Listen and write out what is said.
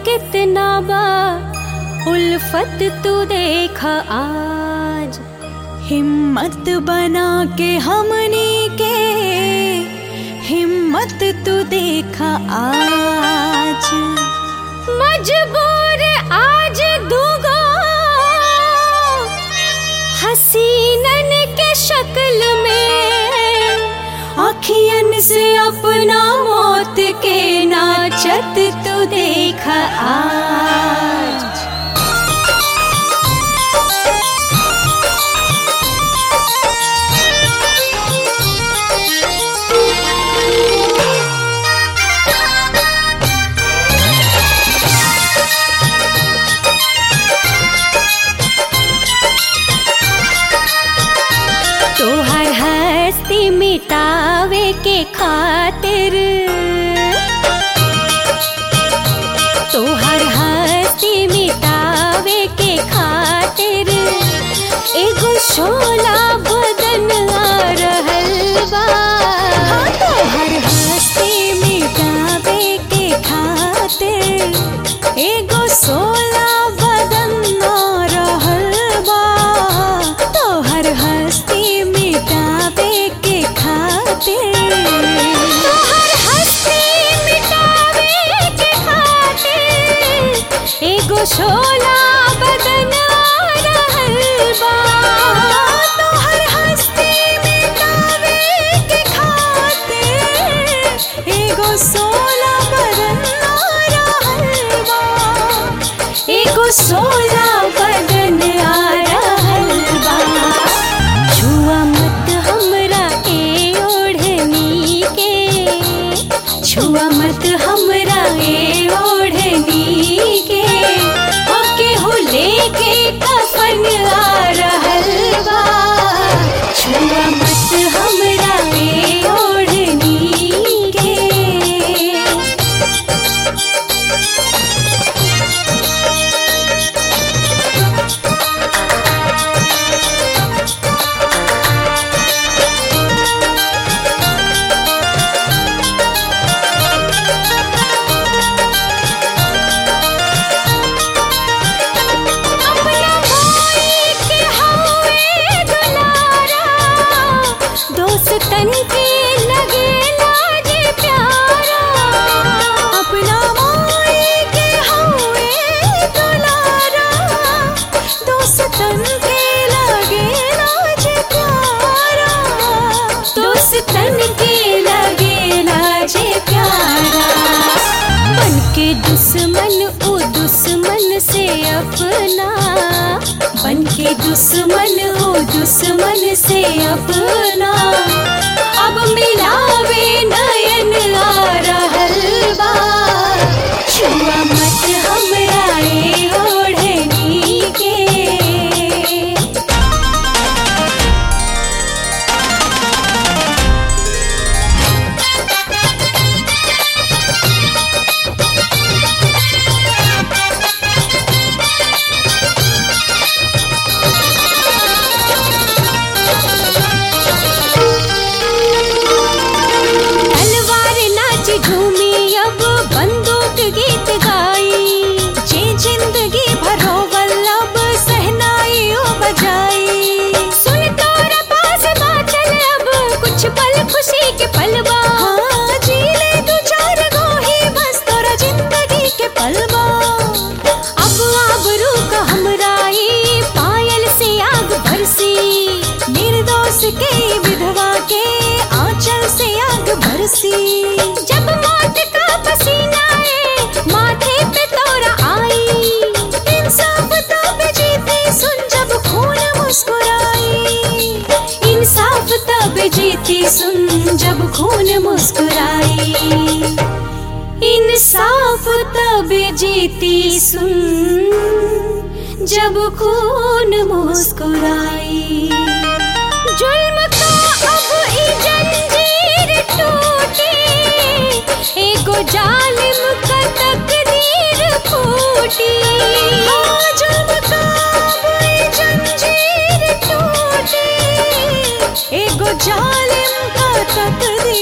कितना बा उल्फत तू देख आज हिम्मत बना के हमनी के हिम्मत तू देखा आज मजबूर आज दूगो हसीनन के शक्ल में अखियन से अपना मौत के नाचत तू देखा आज तोहर हस्ती मिटावे के खातिर तोहर हस्ती मिटावे के खातिर एगो शोला बदन आ रहल बा तोहर हस्ती मिटावे के खातिर एगो सोला बदन आ रहल बा तोहर हस्ती मिटावे के खातिर तोहर हस्ती मिटावे के खातिर एगो शोला बदन आ रहल बा तोहर हस्ती मिटावे के खातिर एगो सोला बदन आ रहल बा एगो सोला बदन आ रहल बा छुआ मत हमरा ए ओढ़नी के छुआ मत हमरा ए ओढ़नी के ओके हो लेके कफन आ रहल बा छुआ मत हमरा ए ओढ़नी के अपना भाई के हवे दुलारा दोस्तन के लगे लाज प्यारा अपना माई के हवे दुलारा दोस्तन के लगे लाज प्यारा दोस्तन के लगे लाज प्यारा बन के दुश्मन ओ दुश्मन से अपना बन के दुश्मन ओ दुश्मन से अपना अब मिलावे नयन आ रहल बा छुआ मत हमरा ए ओढ़नी के तलवार नाच झूमी अब बंदूक गीत गाई जे जिंदगी भरो वल्लभ सहनाई ओ बजाई सुन तोरा पास बाचल अब कुछ पल खुशी के पलवा हाँ जी ले दू चार गो ही बस तोरा जिंदगी के पलवा अब आबरू का हमरा ई पायल से आग बरसी निर्दोष के विधवा के आंचल से आग बरसी जब मौत का पसीना ए माथे पे तोरा आई इंसाफ तब जीती सुन जब खून मुस्कुराई इंसाफ तब जीती सुन जब खून मुस्कुराई इंसाफ तब जीती सुन जब खून मुस्कुराई जुल्म का अब ई जंजीर टूटी एगो जालिम का तकदीर फूटी हाँ, जब काब ई जंजीर टूटी एगो जालिम का तकदीर